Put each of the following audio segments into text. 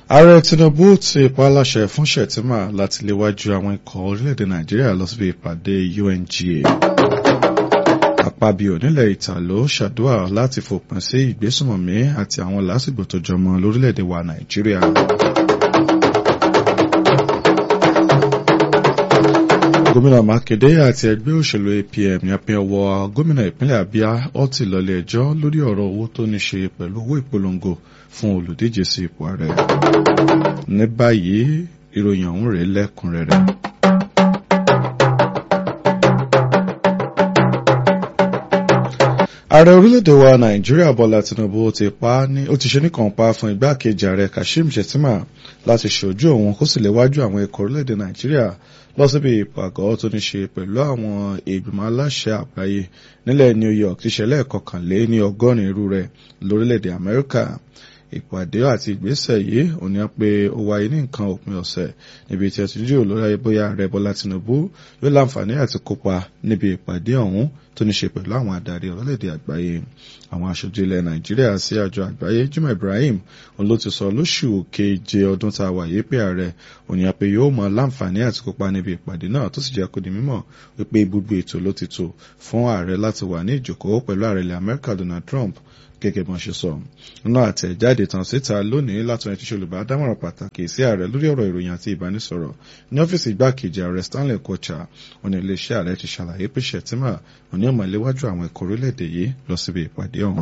ààrẹ tinubu ti pa á láṣẹ fún shettima láti léwájú àwọn ikọ̀ orílẹ̀-èdè nàìjíríà lọ síbi ìpàdé unga àpábíò nílẹ̀ ìtàló ṣàdúrà láti fòpin sí ìgbésùnmọ̀mí àti àwọn lásìgbò tó jọmọ lórílẹ̀-èdè wa nàìjíríà. gómìnà mákindé àti ẹgbẹ́ òṣèlú apm yapin ọwọ́ gómìnà ìpínlẹ̀ abia ọtí lọlé ẹjọ́ lórí ọ̀rọ̀ owó tó ní ṣe pẹ̀lú owó ìpolongo fún olùdíje sí ipò ààrẹ. ní báyìí ìròyìn ọ̀hún rèé lẹ́kùnrẹ́rẹ́. ààrẹ orílẹ̀-èdè wa nàìjíríà bọ́lá tinubu ti pa ní ó ti ṣe nìkan pa fún igbákejì ààrẹ kashim shettima láti ṣojú òun kó sì léwájú àwọn ikọ̀ orílẹ̀-èdè nàìjíríà lọ síbi ìpàgọ́ tó ní ṣe pẹ̀lú àwọn ìgbìmọ̀ aláṣẹ àgbáyé nílẹ̀ new york ti ṣẹlẹ̀ kọkànlé ní ọgọ́rin irú rẹ̀ lórílẹ̀-èdè amẹ́ríkà ìpàdé àti ìgbésẹ̀ yìí ò ní pé ó wáyé ní nǹkan òpin ọ̀sẹ̀ níbi tí ẹ ti jíròrò lórí ayé bóyá ààrẹ bọ́lá tinubu yóò láǹfààní àti kópa níbi ìpàdé ọ̀hún tó ní ṣe pẹ̀lú àwọn adarí orílẹ̀-èdè àgbáyé àwọn aṣojú ilẹ̀ nàìjíríà sí àjọ àgbáyé jimoh ibrahim òun ló ti sọ lóṣù keje ọdún tá a wà yìí pé ààrẹ òní àpè yóò mọ láǹfààní àti kópa níbi ìpàdé náà tó sì jẹ́ kó di mímọ̀ wípé gbogbo ètò ló ti tò fún ààrẹ láti wà ní ìjókòó pẹ̀lú ààrẹ ilẹ̀ amẹ́ríkà donald trump gẹ́gẹ́ bí wọ́n ṣe sọ. nínú àtẹ̀jáde tàn síta lónìí látọ̀ ẹni tí ṣe olùbádámọ̀ràn pàtàkì sí ààrẹ lórí ọ̀rọ̀ ìròyìn àti ìbánisọ̀rọ̀ ní ọ́fíìsì igbákejì ààrẹ stanley kocha wọn ní iléeṣẹ́ ààrẹ ti ṣàlàyé pé shettima wọn ní ọmọ ìléwájú àwọn ẹ̀kọ́ orílẹ̀-èdè yìí lọ síbi ìpàdé ọ̀hún.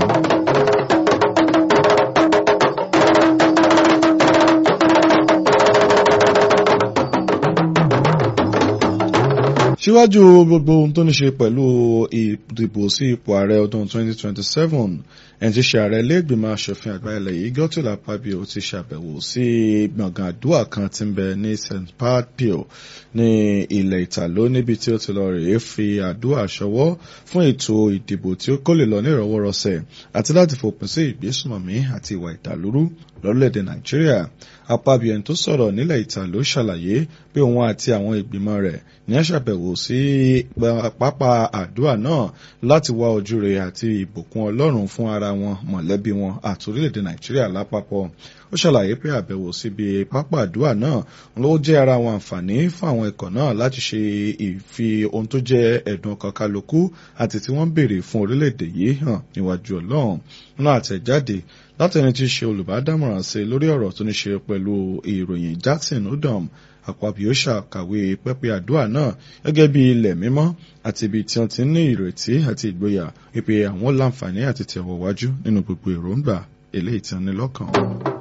síwájú gbogbo ohun tó ní ṣe pẹ̀lú ìdìbò sí ipò ààrẹ ọdún 2027 ẹni tí ṣe ààrẹ ilé-ìgbìmọ̀ asòfin àgbà ilẹ̀ yìí Godswill Akpabio ti ṣàbẹ̀wò sí gbọ̀ngàn àdúrà kan tí ń bẹ ní St. Patpio ní ilẹ̀ ìtàló níbi tí ó ti lọ rèé fi àdúrà ṣọwọ́ fún ètò ìdìbò tí ó kó lè lọ ní ìrọwọ́rọsẹ̀ àti láti fòpin sí ìgbésùnmọ̀mí àti ìwà ìdàlúrú lórílẹ̀‐èdè Nàìjíríà Akpabio ẹni tó sọ̀rọ̀ nílẹ̀ ìtàló ṣàlàyé pé òun àti àwọn ìgbìmọ̀ rẹ̀ ní àṣàbẹ̀wò sí pápá àdúrà náà láti wá ojú rere àti ìbùkún Ọlọ́run fún ara wọn mọ̀lẹ́bí wọn àti orílẹ̀-èdè Nàìjíríà lápapọ̀ ó ṣàlàyé pé àbẹ̀wò síbi pápá àdúrà náà ló jẹ́ ara àwọn àǹfààní fún àwọn ikọ̀ náà láti ṣe ìfi ohun tó jẹ́ ẹ̀dùn ọkàn kálukú àti tí wọ́n béèrè fún orílẹ̀-èdè yìí hàn níwájú Ọlọ́run nínú àtẹ̀jáde látẹni tí í ṣe olùbádámọ̀ràn sí lórí ọ̀rọ̀ tó ní ṣe pẹ̀lú ìròyìn Jackson Udom Akpabio ṣàkàwé pẹ́pẹ́ àdúrà náà gẹ́gẹ́ bí ilẹ̀ mímọ́ àti ibi tí wọ́n ti ní ìrètí àti ìgboyà wípé àwọn láǹfààní àti tẹ̀wọ̀ wájú nínú gbogbo èròǹgbà eléyìí tí wọ́n ní lọ́kàn.